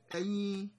ẹ̀yin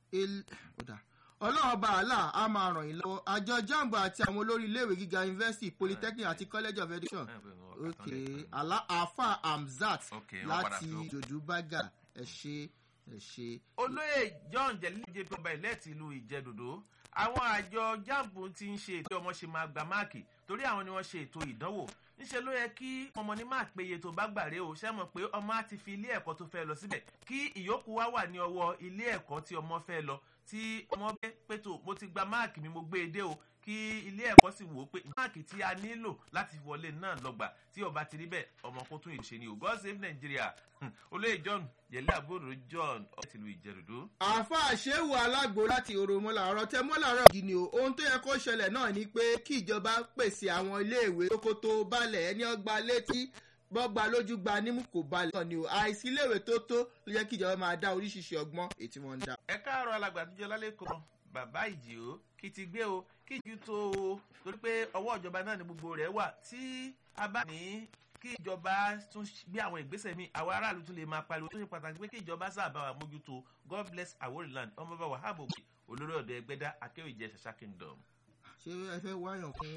ọlọ́run ọba àlà á máa ràn yín lọ́wọ́ àjọ jambo àti àwọn olórí iléèwé gíga university polytechnic àti college of education ok àlà afa hamzat láti jòdúbágà ẹ ṣe ẹ ṣe. olóyè john jẹlíjẹ pọba ìlẹ́ẹ̀tì ìlú ìjẹ́dòdó àwọn àjọ jambo ti ń ṣe ètò ọmọ ṣe máa gba máàkì torí àwọn ni wọ́n ṣe ètò ìdánwò níṣẹ́ ló yẹ kí ọmọ ní máa péye tó bá gbàre o ṣẹ́ mọ̀ pé ọmọ á ti fi ilé ẹ̀kọ́ tó fẹ́ lọ síbẹ̀ kí ìyókù wá wà ní ọwọ́ ilé ẹ̀kọ́ tí ọmọ fẹ́ lọ tí ọmọ bẹ́ pẹ̀tò mo ti gba máàkì mi mo gbé e dé o kí ilé ẹ̀kọ́ sì wò ó pé máàkì tí a nílò láti wọlé náà lọ́gbà tí ọba ti rí bẹ́ẹ̀ ọmọ kó tún ìṣe ni o god save nigeria olóyè john yẹlẹ àbúrò john ọtìlú ìjẹrùdó. àfa àṣewò alágbo láti òròmọlà ọ̀rọ̀ tẹ mọ́làrọ̀ yìí ni o ohun tó yẹ kó ṣẹlẹ̀ náà ni pé kí ìjọba pèsè àwọn iléèwé tókótó balẹ̀ ẹni ọgbà létí bọ́gba lójú gba nímú kò balẹ̀ náà ni o àìsí iléèwé tó tó ló yẹ kí ìjọba máa dá oríṣiríṣi ọgbọ́n ètí wọn ń dá. ẹ káàárọ̀ alàgbà àtijọ́ lálẹ́ kan bàbá ìjì o kì í ti gbé o kí ìjú tó o torí pé ọwọ́ ìjọba náà ni gbogbo rẹ̀ wà tí a bá ní kí ìjọba tún gbé àwọn ìgbésẹ̀ mi àwọn aráàlú tún lè máa pariwo tó ṣe pàtàkì pé kí ìjọba sábà wà mójútó god bless aworiland ọmọọba wahab òkè olórí ọ̀dọ̀ ẹgbẹ́dá akéwìjẹ ṣàṣà kingdom. ṣé ẹ fẹ́ wáyàn fún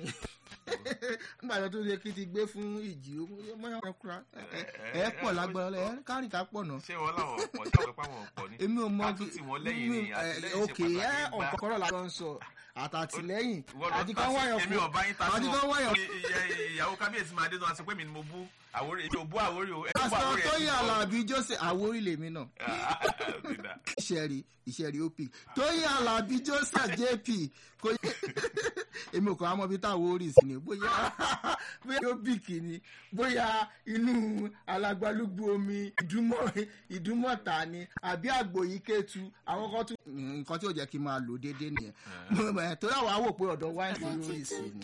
nígbà tó tún ṣe kí ti gbé fún ìjì ó mọ́yàn kan kúra ẹ pọ̀ lágbára ẹ kárìn ká pọ̀ náà. ṣé wọn làwọn ọ̀pọ̀ tí àwọn ìpamọ́ ọ̀pọ̀ ni. èmi ò mọ àtúntì wọn lẹ́yìn ni àtìlẹ́yìn ṣe òkè ẹ pàtàkì gbà. ọ̀kọ̀kọ̀rọ̀ la lọ sọ àtàtìlẹ́yìn Ìwọ lọ àti ta kan sí- wáyàn èmi fún ọba yín ta àti sí kan ọ. wáyàn Ì- ìyá- ìyàwó kábíyèsí máa dé tó wá sí pé mi ni mo bú àwórí èmi ò bú àwórí o ẹ bú pásítọ̀ àwórí ẹ tóyìn alábí joseph àwórí lèmi náà ti dà. ìṣẹ̀rí ìṣẹ̀rí op tóyìn alábí joseph jp kò yẹ èmi ò kọ́ àmọ́ bí táwọn orí sí ni bóyá bóyá ó bì kìíní bóyá inú alágbálúgbú omi ìdúmọ̀ ìdúmọ̀ta ni àbí àgbò yìí kẹ́tù àwọn kan tún. nǹkan tí ò jẹ́ kí n máa lò déédéé nìyẹn torí àwọn àwò pé ọ̀dọ̀ wáìnì lórí sí ni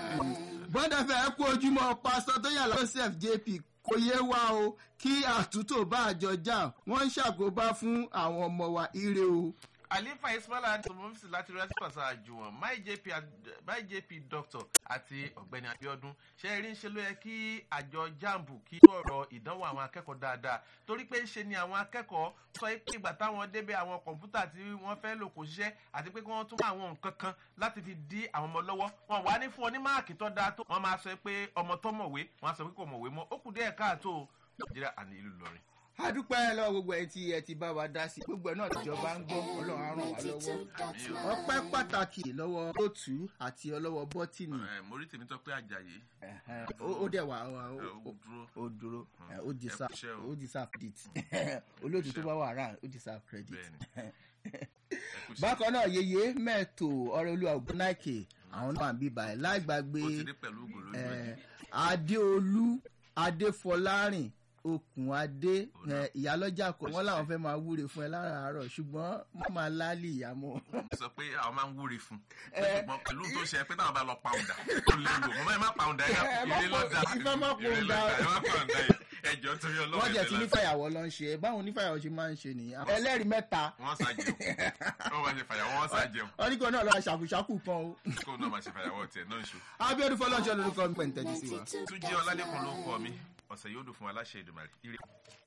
bọ́dà fẹ́ kú ojúmọ́ pásítọ̀ tóyìn alábí joseph jp kò yé wa o kí àtúntò bá àjọ jà wọ́n ń ṣàkóbá fún àwọn ọmọ wa ire o. àlefa ismaila àti mọ́fíìsì láti rí láti pàṣẹ àjùwọ̀n my jp ad- my jp doctor àti ọ̀gbẹ́ni abiodun ṣe rí ń ṣe ló yẹ kí àjọ jambu kí ọ̀rọ̀ ìdánwò àwọn akẹ́kọ̀ọ́ dáadáa torí pé ṣe ni àwọn akẹ́kọ̀ọ́ sọ pé ìgbà táwọn débẹ̀ àwọn kọ̀ǹpútà tí wọ́n fẹ́ lò kò ṣiṣẹ́ àti pé kí wọ́n tún mọ àwọn nǹkan kan láti fi dí àwọn ọmọ lọ́wọ́ wọn wà ní fún ọ ní máàkì tó dáa tó wọ́n máa sọ pé ọmọ tó mọ̀wé wọ́n á sọ pé kò mọ̀wé mọ́ ó kù díẹ̀ káàtó o. nàìjíríà àní ìlú lọrin. a dúpẹ́ lọ́wọ́ gbogbo ẹ̀ tí ẹ ti bá wa dá sí gbogbo ẹ̀ náà tíjọba ń gbọ́ ọlọ́run á ràn wá lọ́wọ́ ọpẹ́ pàtàkì lọ́wọ́ lótú àti ọlọ́wọ́ bọ́tìnì mórí tèmi tó pé àjàyè Ẹ̀hẹ́n, ó ó dẹ̀ wà ó- ó- ó dúró. ó dúró ẹ̀, ó deserve Ẹ kú iṣẹ́ o. ó deserve credit olóòtú tó bá wà rà ó deserve credit. bẹ́ẹ̀ni ẹ kú iṣẹ́. bákan náà yeye mẹ́ẹ̀tò ọ̀rẹ́ olúwa ògúnnáìkè àwọn náà ń bíbá ẹ̀ láì gbàgbé ó ti dé pẹ̀lú ògùn lójú ẹ̀. eh, adéolú adéfọlárìn okùn adé eh, ìyálọ́jà kọ̀ wọ́n làwọn fẹ́ máa wúre fún ẹ láràárọ̀ ṣùgbọ́n wọ́n máa lálì ìyàmọ́. sọ pé àwọn máa ń wúre fún ṣùgbọ́n pẹ̀lú tó ṣe pé táwọn bá lọ pàwùdà ó léwu mo máa ń má pàwùdà ẹ̀ Ẹ má ilé lọ́dà pọ̀- ẹ má má ilé pàwùdà. lọ́dà ẹ má pàwùdà yìí ẹjọ́ torí wọ́n ọlọ́run jẹ́ ti ẹ̀dẹ̀ nífàyàwọ́ ló ń ṣe báwọn onífàyàwọ́ ṣe máa ń ṣe nìyẹn. ẹlẹ́rìí mẹ́ta wọ́n ṣàjẹun wọ́n máa ṣe fàyàwọ́ wọ́n ṣàjẹun wọ́n ní kí wọ́n náà lọ́ọ́ ṣàkùṣàkù kan o. kó náà máa ṣe fàyàwọ́ tiẹ̀ náà ṣó. abiodun fọlọ́nṣẹ́ lórúkọ mi pẹ̀ntẹ́jì sí wa. túnjí ọlálẹ́kùn ló ń kọ́ mi ọ̀sẹ̀ yóò dùn fún aláṣẹ ìdùnnú